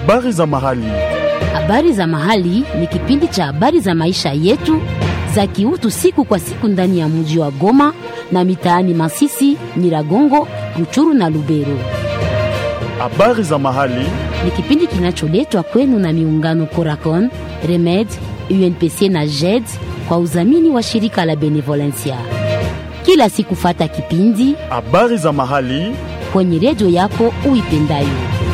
Habari za mahali. Habari za mahali ni kipindi cha habari za maisha yetu za kiutu siku kwa siku ndani ya mji wa Goma na mitaani Masisi, Nyiragongo, Ruchuru na Lubero. Habari za mahali. Ni kipindi kinacholetwa kwenu na miungano Coracon, Remed, UNPC na JED kwa udhamini wa shirika la Benevolencia. Kila siku fata kipindi Habari za mahali. kwenye redio yako uipendayo.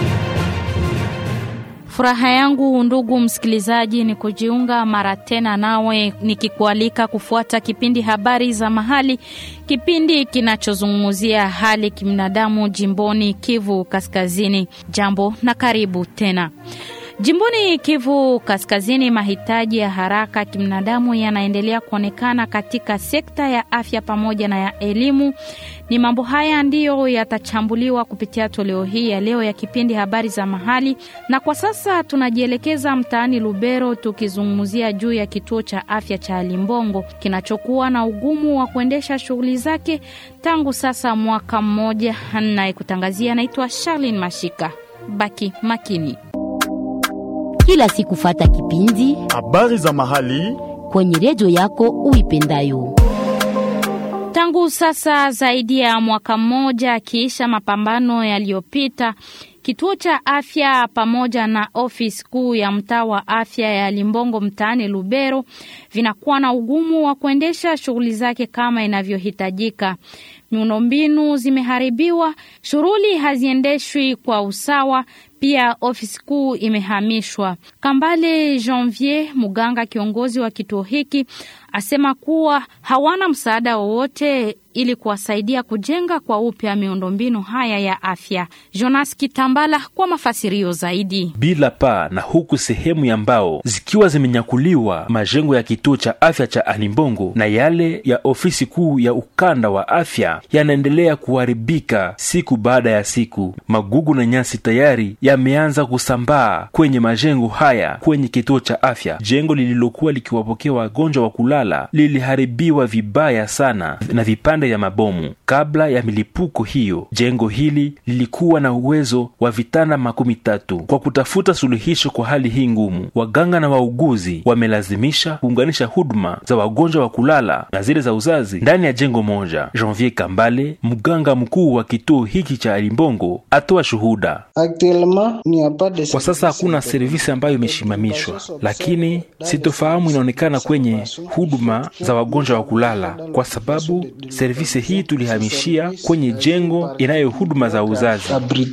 Furaha yangu ndugu msikilizaji, ni kujiunga mara tena nawe nikikualika kufuata kipindi habari za mahali, kipindi kinachozungumzia hali kibinadamu jimboni Kivu Kaskazini. Jambo na karibu tena. Jimboni Kivu Kaskazini, mahitaji ya haraka kibinadamu yanaendelea kuonekana katika sekta ya afya pamoja na ya elimu. Ni mambo haya ndiyo yatachambuliwa kupitia toleo hii ya leo ya kipindi habari za mahali, na kwa sasa tunajielekeza mtaani Lubero tukizungumzia juu ya kituo cha afya cha Limbongo kinachokuwa na ugumu wa kuendesha shughuli zake tangu sasa mwaka mmoja. Nayekutangazia naitwa Charlene Mashika. Baki makini. Kila siku fata kipindi Habari za mahali. kwenye redio yako uipendayo. Tangu sasa zaidi ya mwaka mmoja akiisha mapambano yaliyopita, kituo cha afya pamoja na ofisi kuu ya mtaa wa afya ya Limbongo mtaani Lubero vinakuwa na ugumu wa kuendesha shughuli zake kama inavyohitajika. Miundombinu zimeharibiwa, shughuli haziendeshwi kwa usawa. Pia ofisi kuu imehamishwa. Kambale Janvier, mganga kiongozi wa kituo hiki, asema kuwa hawana msaada wowote ili kuwasaidia kujenga kwa upya miundombinu haya ya afya. Jonas Kitambala kwa mafasirio zaidi. bila paa na huku sehemu ya mbao zikiwa zimenyakuliwa majengo ya kituo cha afya cha Alimbongo na yale ya ofisi kuu ya ukanda wa afya yanaendelea kuharibika siku baada ya siku. Magugu na nyasi tayari yameanza kusambaa kwenye majengo haya kwenye kituo cha afya. Jengo lililokuwa likiwapokea wagonjwa wa kulala liliharibiwa vibaya sana na vipande vya mabomu. Kabla ya milipuko hiyo, jengo hili lilikuwa na uwezo wa vitanda makumi tatu. Kwa kutafuta suluhisho kwa hali hii ngumu, waganga na wauguzi wamelazimisha kuunganisha huduma za wagonjwa wa kulala na zile za uzazi ndani ya jengo moja. Janvier Kambale, mganga mkuu wa kituo hiki cha Limbongo, atoa shuhuda. Kwa sasa hakuna servisi ambayo imeshimamishwa, lakini sitofahamu inaonekana kwenye huduma za wagonjwa wa kulala, kwa sababu servisi hii tulihamishia kwenye jengo inayo huduma za uzazi.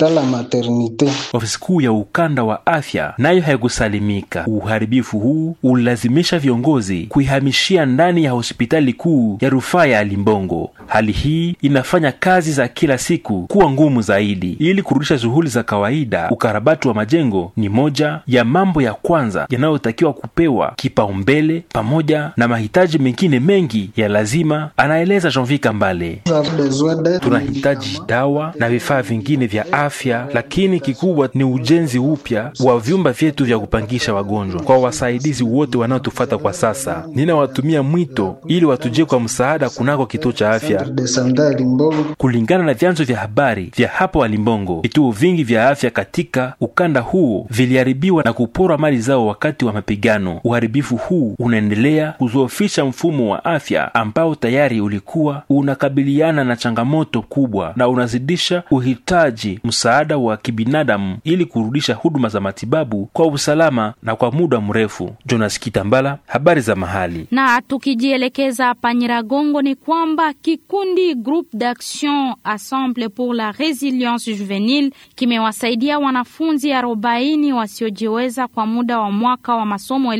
Ofisi kuu ya ukanda wa afya nayo haikusalimika. Uharibifu huu ulilazimisha viongozi kuihamishia ndani ya hospitali kuu ya rufaa ya Limbongo. Hali hii inafanya kazi za kila siku kuwa ngumu zaidi. Ili kurudisha shughuli za kawaida, ukarabati wa majengo ni moja ya mambo ya kwanza yanayotakiwa kupewa kipaumbele, pamoja na mahitaji mengine mengi ya lazima, anaeleza Janvier Kambale. Tunahitaji dawa na vifaa vingine vya afya, lakini kikubwa ni ujenzi upya wa vyumba vyetu vya kupangisha wagonjwa. Kwa wasaidizi wote wanaotufata kwa sasa, ninawatumia mwito ili watujie kwa msaada kunako kituo cha afya. Kulingana na vyanzo vya habari vya hapo Walimbongo, vituo vingi vya afya katika ukanda huo viliharibiwa na kuporwa mali zao wakati wa mapigano. Uharibifu huu unaendelea kuzoofisha mfumo wa afya ambao tayari ulikuwa unakabiliana na changamoto kubwa na unazidisha uhitaji msaada wa kibinadamu ili kurudisha huduma za matibabu kwa usalama na kwa muda mrefu. Jonas Kitambala, habari za mahali. Na tukijielekeza hapa Nyiragongo ni kwamba kikundi Groupe d'Action Ensemble pour la Resilience Juvenile kimewasaidia wanafunzi arobaini wasiojiweza kwa muda wa mwaka wa masomo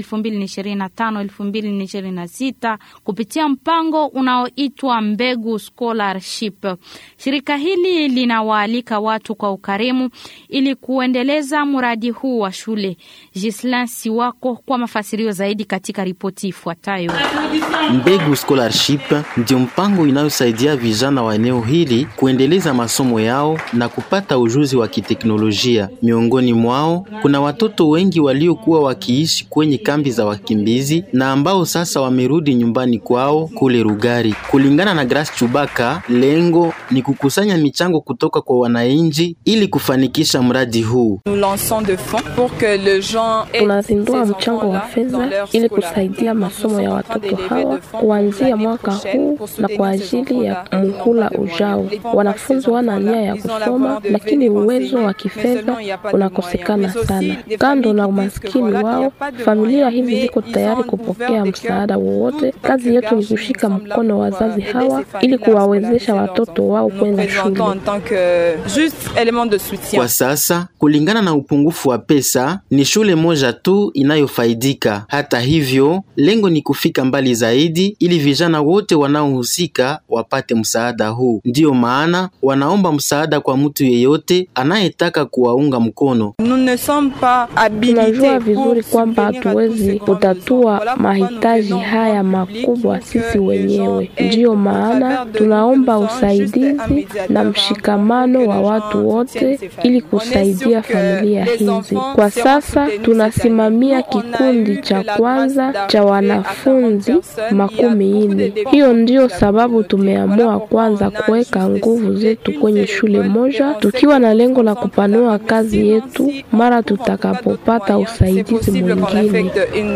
2025-2026 kupitia mpango unaoitwa Mbegu Scholarship. Shirika hili linawaalika watu kwa ukarimu ili kuendeleza mradi huu wa shule. Gislin Siwako kwa mafasirio zaidi katika ripoti ifuatayo. Mbegu Scholarship ndio mpango inayosaidia vijana wa eneo hili kuendeleza masomo yao na kupata ujuzi wa kiteknolojia. Miongoni mwao kuna watoto wengi waliokuwa wakiishi kwenye kambi za wakimbizi na ambao sasa wamerudi nyumbani kwao kule Rugari. Kulingana na Grace Chubaka, lengo ni kukusanya michango kutoka kwa wananchi ili kufanikisha mradi huu. Tunazindua mchango wa fedha ili kusaidia masomo ya watoto hawa kuanzia mwaka huu na kwa ajili ya muhula ujao. Wanafunzi wana nia ya kusoma, lakini uwezo wa kifedha unakosekana sana. Kando na umaskini wao, familia hizi ziko tayari kupokea msaada wowote. Kazi yetu ni kushika mkono wazazi hawa ili kuwawezesha watoto wao kwenda shule. Kwa sasa, kulingana na upungufu wa pesa, ni shule moja tu inayofaidika. Hata hivyo, lengo ni kufika mbali zaidi ili vijana wote wanaohusika wapate msaada huu. Ndiyo maana wanaomba msaada kwa mtu yeyote anayetaka kuwaunga mkono. Tunajua vizuri kwamba hatuwezi kutatua mahitaji haya makubwa sisi wenyewe. Ndiyo maana tunaomba usaidizi na mshikamano wa watu wote ili kusaidia familia hizi. Kwa sasa tunasimamia kikundi cha kwanza cha wanafunzi makumi nne. Hiyo ndiyo sababu tumeamua kwanza kuweka nguvu zetu kwenye shule moja, tukiwa na lengo la kupanua kazi yetu mara tutakapopata usaidizi mwingine.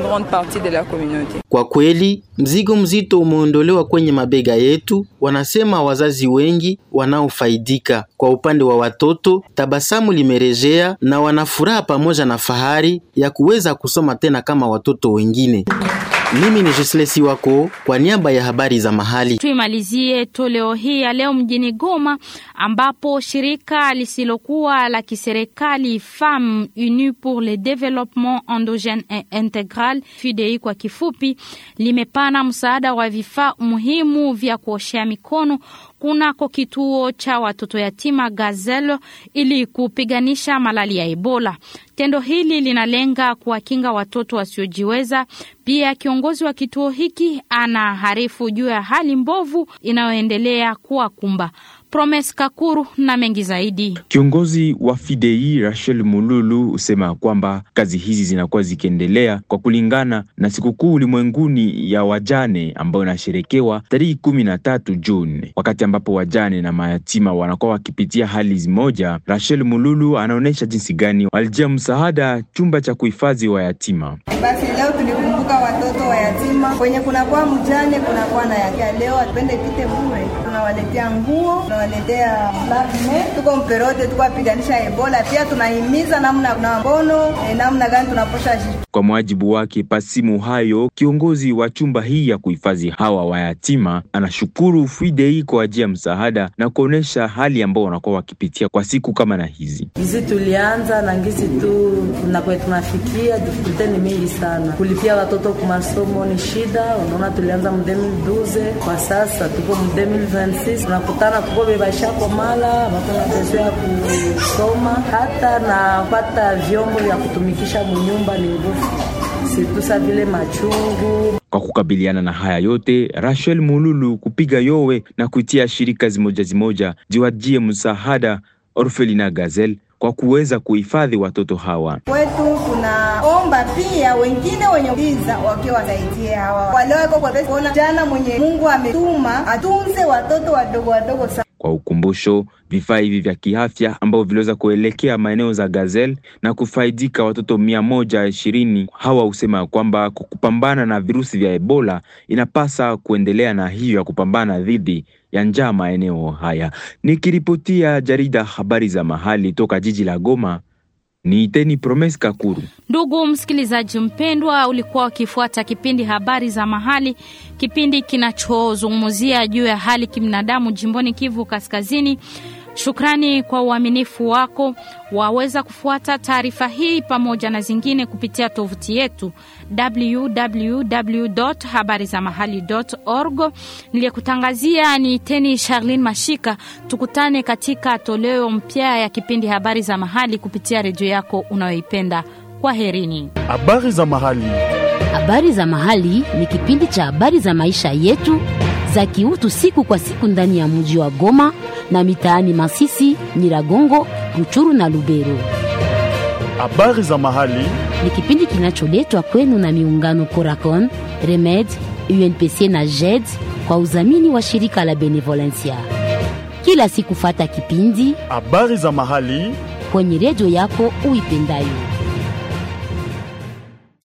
Kwa kweli, mzigo mzito umeondolewa kwenye mabega yetu, wanasema wazazi wengi wanaofaidika. Kwa upande wa watoto, tabasamu limerejea na wanafuraha pamoja na fahari ya kuweza kusoma tena kama watoto wengine. Mimi ni Jislesi wako kwa niaba ya habari za mahali. Tuimalizie toleo hii ya leo mjini Goma ambapo shirika lisilokuwa la kiserikali Femmes Unies pour le Développement Endogène et Intégral FUDEI kwa kifupi, limepana msaada wa vifaa muhimu vya kuoshea mikono kunako kituo cha watoto yatima Gazelle ili kupiganisha malali ya Ebola. Tendo hili linalenga kuwakinga watoto wasiojiweza. Pia kiongozi wa kituo hiki anaharifu juu ya hali mbovu inayoendelea kuwakumba. Promes Kakuru na mengi zaidi. Kiongozi wa Fidei Rachel Mululu husema kwamba kazi hizi zinakuwa zikiendelea kwa kulingana na sikukuu ulimwenguni ya wajane ambayo inasherekewa tarehe kumi na tatu Juni, wakati ambapo wajane na mayatima wanakuwa wakipitia hali zimoja. Rachel Mululu anaonyesha jinsi gani walijia msaada chumba cha kuhifadhi wayatima. Basi leo tulikumbuka watoto wa yatima kwenye kunakuwa mjane, kunakuwa na yakia. Leo atupende pite bure, tunawaletea nguo, tunawaletea lavme, tuko mperote, tuko apiganisha Ebola. Pia tunahimiza namna na mbono eh, namna gani tunaposha Kwa mujibu wake Pasimu hayo, kiongozi wa chumba hii ya kuhifadhi hawa wayatima, anashukuru Fidei kwa ajili ya msaada na kuonesha hali ambao wanakuwa wakipitia kwa siku kama na hizi. Hizi tulianza na ngisi tu nakwe tunafikia, difikulite ni mingi sana. Kulipia watoto kwa masomo ni shida. Unaona, tulianza mu 2012 kwa sasa tuko mu 2026 tunakutana, tuko bebashako mala bakona bezo ya kusoma, hata na pata vyombo vya kutumikisha munyumba ni nguvu situsa vile machungu Kwa kukabiliana na haya yote, Rachel Mululu kupiga yowe na kuitia shirika zimoja zimoja ziwajie msaada Orfelina Gazelle kwa kuweza kuhifadhi watoto hawa. kwetu. Tunaomba pia wengine wenye biza wakiwa wasaidie hawa wale wako kwa pesa, kuona jana mwenye Mungu ametuma atunze watoto wadogo wadogo sana. Kwa ukumbusho, vifaa hivi vya kiafya ambavyo viliweza kuelekea maeneo za Gazelle na kufaidika watoto mia moja ishirini hawa husema kwamba kwa kupambana na virusi vya Ebola inapasa kuendelea na hiyo ya kupambana dhidi ya njaa maeneo haya. Nikiripotia jarida habari za mahali toka jiji la Goma, ni Teni Promes Kakuru. Ndugu msikilizaji mpendwa, ulikuwa ukifuata kipindi habari za mahali, kipindi kinachozungumzia juu ya hali kibinadamu jimboni Kivu Kaskazini. Shukrani kwa uaminifu wako. Waweza kufuata taarifa hii pamoja na zingine kupitia tovuti yetu www.habarizamahali.org. Niliyekutangazia ni Teni Charlene Mashika. Tukutane katika toleo mpya ya kipindi habari za mahali kupitia redio yako unayoipenda. Kwa herini. Habari za mahali. Habari za Mahali ni kipindi cha habari za maisha yetu za kiutu siku kwa siku ndani ya mji wa Goma na mitaani Masisi, Nyiragongo, Ruchuru na Lubero. Habari za mahali. Ni kipindi kinacholetwa kwenu na miungano Coracon, Remed, UNPC na JED kwa udhamini wa shirika la Benevolencia. Kila siku fata kipindi habari za mahali kwenye redio yako uipendayo.